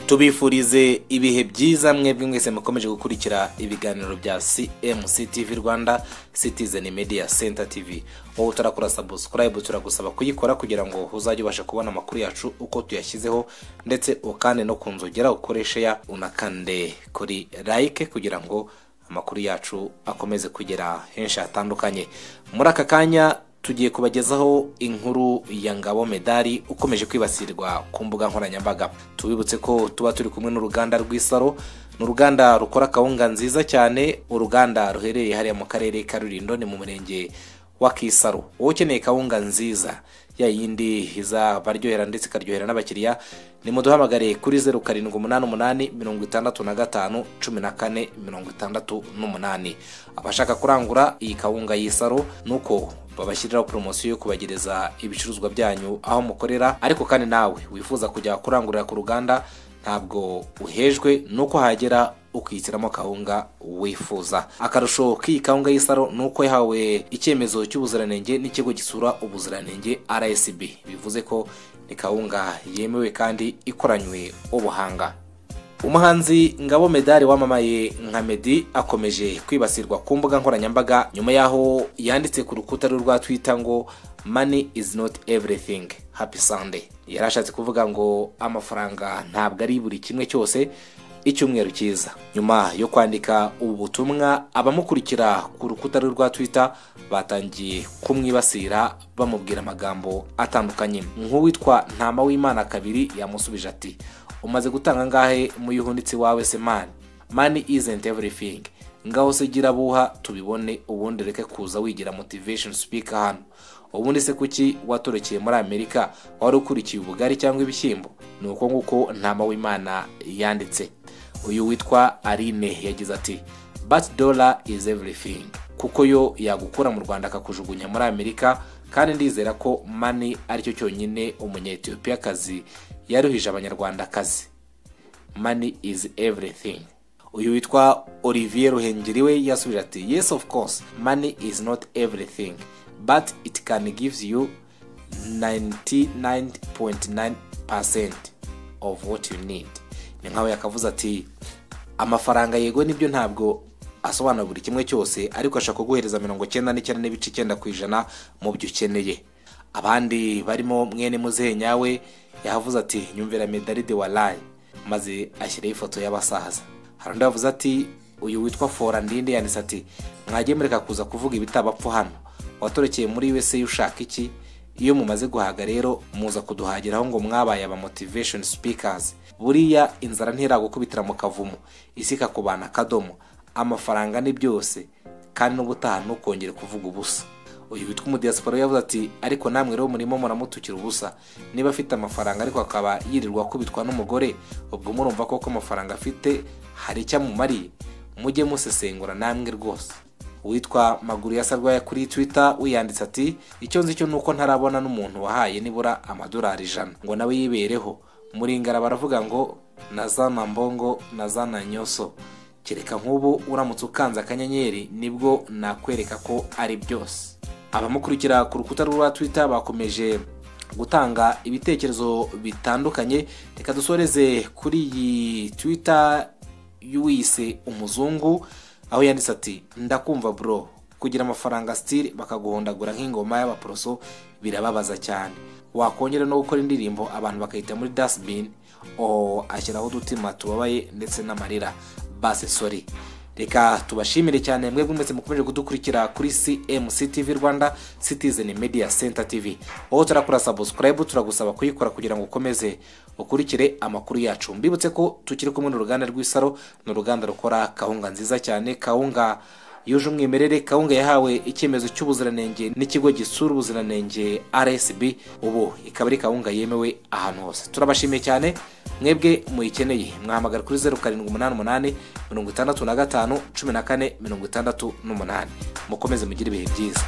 tubifurize ibihe byiza mwebwe mwese mukomeje gukurikira ibiganiro bya cmc tv rwanda citizen media center tv wowe utarakora sabusikarayibu turagusaba kuyikora kugira ngo uzajye ubasha kubona amakuru yacu uko tuyashyizeho ndetse ukande no ku nzogera ukoreshe ya unakande kuri like kugira ngo amakuru yacu akomeze kugera henshi hatandukanye muri aka kanya tugiye kubagezaho inkuru ya ngabo medali ukomeje kwibasirwa ku mbuga nkoranyambaga tubibutse ko tuba turi kumwe n'uruganda rw'isaro ni uruganda rukora akawunga nziza cyane uruganda ruherereye hariya mu karere ka rurindo ni mu murenge wa kisaro wowe ukeneye kawunga nziza ya yindi izabaryohera ndetse ikaryohera n'abakiriya nimuduhamagare kuri zeru karindwi umunani umunani mirongo itandatu na gatanu cumi na kane mirongo itandatu n'umunani abashaka kurangura iyi kawunga y'isaro ni uko babashyiriraho poromosiyo yo kubagereza ibicuruzwa byanyu aho mukorera ariko kandi nawe wifuza kujya kurangurira ku ruganda ntabwo uhejwe nuko hagera ukihitiramo kawunga wifuza akarusho k'iyi kawunga y'isaro ni uko yahawe icyemezo cy'ubuziranenge n'ikigo gisura ubuziranenge rsb bivuze ko ni kawunga yemewe kandi ikoranywe ubuhanga umuhanzi ngabo medali wamamaye nka medi akomeje kwibasirwa ku mbuga nkoranyambaga nyuma y'aho yanditse ku rukuta rwe rwa twita ngo mani izi noti evurifingi hapi sande yari ashatse kuvuga ngo amafaranga ntabwo ari buri kimwe cyose icyumweru cyiza nyuma yo kwandika ubu butumwa abamukurikira ku rukuta rwe rwa twita batangiye kumwibasira bamubwira amagambo atandukanye nk'uwitwa ntama w'imana kabiri yamusubije ati umaze gutanga ngahe muyihunitse wawe se mani mani isenti evurifingi ngaho se gira buha tubibone ubundi reke kuza wigira motivesheni sipika hano ubundi se kuki watorekeye muri amerika wari ukurikiye ubugari cyangwa ibishyimbo ni uko nguko ntama w'imana yanditse uyu witwa arine yagize ati bati dola izi evurifingi kuko yo yagukura mu rwanda akakujugunya muri amerika kandi ndizera ko mani aricyo cyonyine umunyetiyopiyakazi yaruhije abanyarwandakazi mani izi evurifingi uyu witwa olivier ruhengeri we yasubije ati yes of course mani izi noti evurifingi but it can give you 99.9% of what you need ni nkawe yakavuze ati amafaranga yego nibyo ntabwo asobanura buri kimwe cyose ariko ashaka kuguhereza mirongo icyenda n'icyenda n'ibice icyenda ku ijana mu byo ukeneye abandi barimo mwene muzehe nyawe yahavuze ati nyumvira medalide wa layi maze ashyiraho ifoto y'abasaza hari undi wavuze ati uyu witwa fora ndinde yanditse ati mwajye mureka kuza kuvuga ibitabapfa hano watorekeye muri wese ushaka iki iyo mumaze guhaga rero muza kuduhagiraho ngo mwabaye aba motivation speakers buriya inzara ntiragukubitira mu kavumu isi ikakubana akadomo amafaranga ni byose kandi n'ubutaha ntukongere kuvuga ubusa uyu witwa umudiyasiporo yavuze ati ariko namwe rero murimo muramutukira ubusa niba afite amafaranga ariko akaba yirirwa akubitwa n'umugore ubwo murumva koko amafaranga afite hari icyo amumariye mujye musesengura namwe rwose uwitwa maguru yasarwaya kuri twitter wiyanditse ati icyo nzi cyo ni uko ntarabona n'umuntu wahaye nibura amadolari ijana ngo nawe yibereho muringara baravuga ngo na za mbongo na za nyoso kereka nk'ubu uramutse ukanze akanyenyeri nibwo nakwereka ko ari byose abamukurikira ku rukuta rwa twitter bakomeje gutanga ibitekerezo bitandukanye reka dusoreze kuri iyi twitter y'uwise umuzungu aho yanditse ati ndakumva bro kugira amafaranga sitiri bakaguhondagura nk'ingoma y'abaporoso birababaza cyane wakongera no gukora indirimbo abantu bakayita muri dasibini o ashyiraho udutima tubabaye ndetse n'amarira base sori reka tubashimire cyane mwebwe mwese mukomeje kudukurikira kuri cmc tv rwanda citizen media center tv wowe turakora sabusikarayibu turagusaba kuyikora kugira ngo ukomeze ukurikire amakuru yacu mbibutse ko tukiri kumwe n'uruganda rw'isaro ni uruganda rukora kawunga nziza cyane kawunga yuje umwimerere kawunga yahawe icyemezo cy'ubuziranenge n'ikigo gisura ubuziranenge rsb ubu ikaba ari kawunga yemewe ahantu hose turabashimiye cyane mwebwe muyikeneye mwahamagara kuri zeru karindwi umunani umunani mirongo itandatu na gatanu cumi na kane mirongo itandatu n'umunani mukomeze mugire ibihe byiza